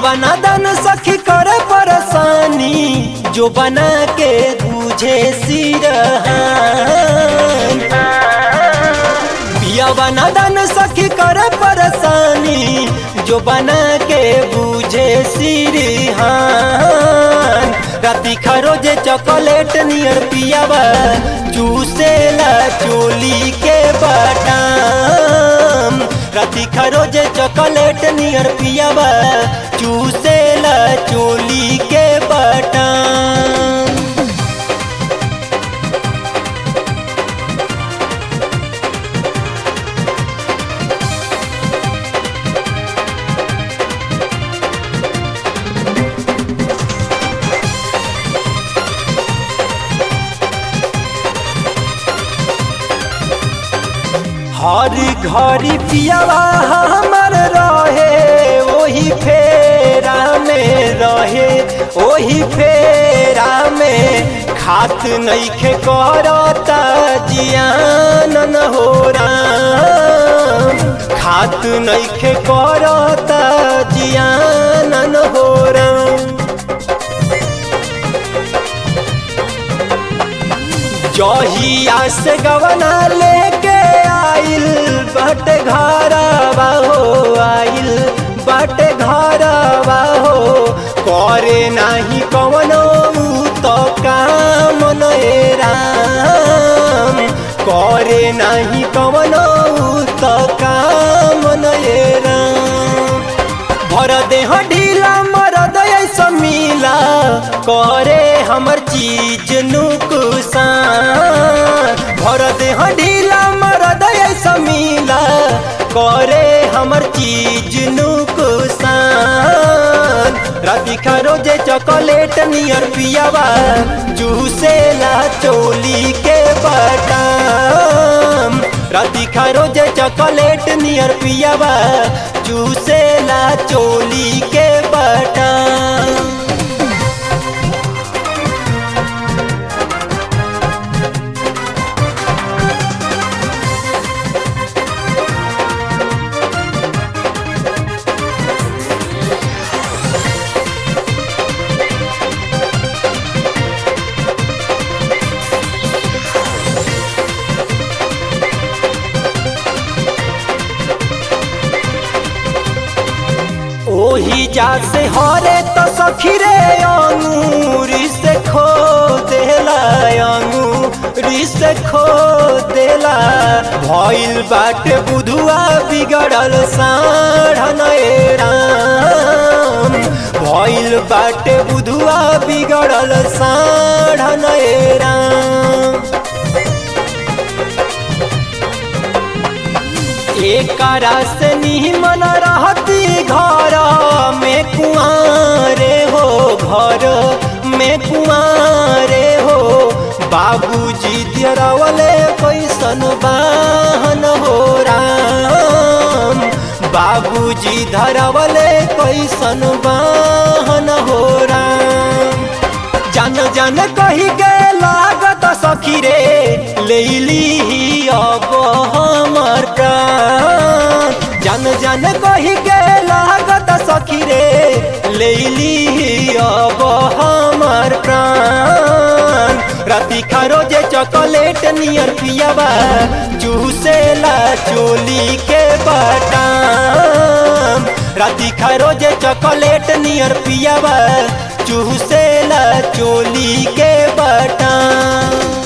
पियावा नादान सखी करे परेशानी जो बना के बुझे सिरहान पियावा नादान सखी करे परेशानी जो बना के बुझे सिरहान राती खरोजे चॉकलेट नियर पियावा चूसेला चोली के बटाम राती खरोजे चॉकलेट नियर पियावा चूसेला चोली के बटाम हर घड़ी पियावा हमर रहे ओही फेरा में रहे ओही फेरा में खात नइखे करता जियान न हो राम खात नइखे करता जियान न हो राम जहिया से गवना लेके आइल बट घरवा हो आइल बट घरवा हो करे नाही कवनो तो काम नए राम करे नाही कवनो तो काम नए राम भर देह ढीला मरद ऐसा मिला करे हमर चीज नुकसान भर देह ढीला मरद ऐसा मिला करे हमर चीज नुकसान राती खरोजे चॉकलेट नियर पियावा जूसेला चोली के बटाम राती खरोजे चॉकलेट नियर पियावा जूसेला चोली के बटाम ओही जा से हरे तो सखी रे अंगूरी से खो देला अंगूरी से खो देला भइल बाटे बुधुआ बिगड़ल साढ़ राम भइल बाटे बुधुआ बिगड़ल साढ़ राम एकरा से निमन रहती घर में कुआरे हो घर में कुआरे हो बाबूजी दियरवले कैसन बाहन हो राम बाबूजी धरवले कैसन बाहन हो राम जान जान कही के लागत सखी रे लेली अब हमर प्राण जान जान कही के लागत सखी रे लेली अब हमर प्राण राती खरोजे चॉकलेट नियर पियावा चूसेला चोली के बटाम राती खरोजे चॉकलेट नियर पियावा चूसेला चोली के बटाम